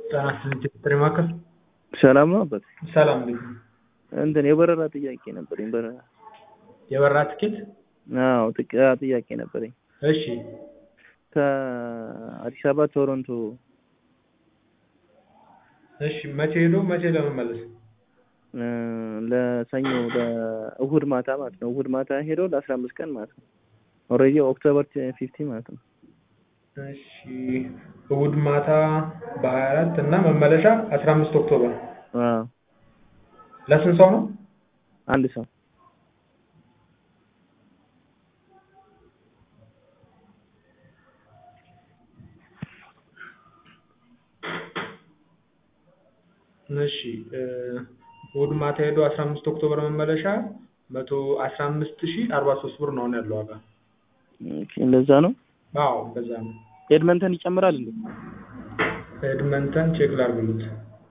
ጤና ይስጥልኝ ጥሪ ማዕከል ሰላም ነው አባት? ሰላም እንዴት ነው? እንትን የበረራ ጥያቄ ነበረኝ። በረራ የበረራ ትኬት? አዎ ጥቅ- ጥያቄ ነበረኝ። እሺ ከአዲስ አበባ ቶሮንቶ እሺ መቼ ሄዶ መቼ ለመመለስ? እ፣ ለሰኞ ለእሁድ ማታ ማለት ነው። እሁድ ማታ ሄዶ ለአስራ አምስት ቀን ማለት ነው። ኦልሬዲ ኦክቶበር ፊፍቲ ማለት ነው። እሺ እሑድ ማታ በሀያ አራት እና መመለሻ አስራ አምስት ኦክቶበር አዎ ለስንት ሰው ነው? አንድ ሰው እሺ እ፣ እሑድ ማታ ሄዶ አስራ አምስት ኦክቶበር መመለሻ መቶ አስራ አምስት ሺህ አርባ ሶስት ብር ነው አሁን ያለው ዋጋ። ኦኬ፣ እንደዛ ነው። አዎ በዛ ነው። ኤድመንተን ይጨምራል እንዴ? ኤድመንተን ቼክ ላድርግልዎት።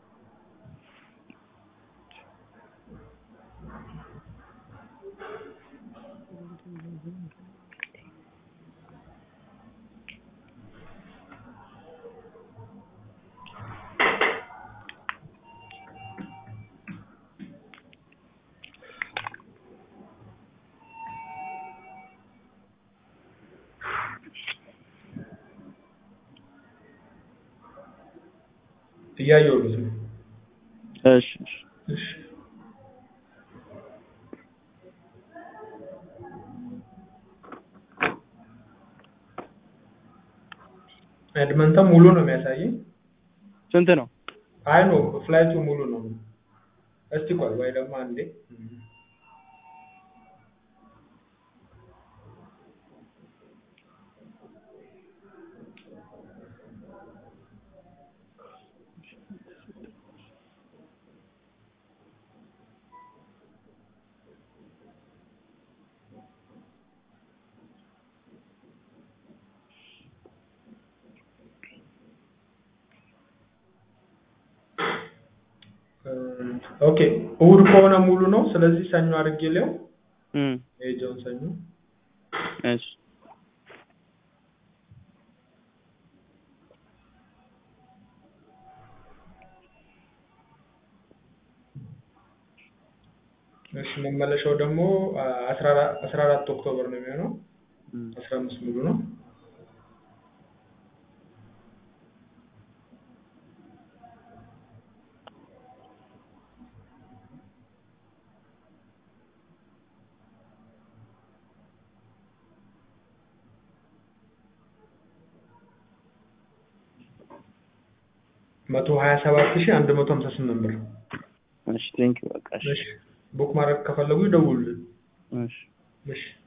እያየሁልዎት ነው። እሺ እሺ። እሺ ኤድመንተን ሙሉ ነው የሚያሳየኝ። ስንት ነው? አይ ኖ ፍላይቱ ሙሉ ነው። እስቲ ቆይ ወይ ደግሞ አንዴ ኦኬ እሑድ ከሆነ ሙሉ ነው። ስለዚህ ሰኞ አድርጌ ሊው እም የሄደውን ሰኞ እሺ እሺ መመለሻው ደግሞ አስራ አራ- አስራ አራት ኦክቶበር ነው የሚሆነው። እም አስራ አምስት ሙሉ ነው። መቶ ሀያ ሰባት ሺህ አንድ መቶ ሀምሳ ስምንት ብር። እሺ ቴንኪው በቃ እሺ እሺ ቡክ ማድረግ ከፈለጉ ይደውሉልን። እሺ እሺ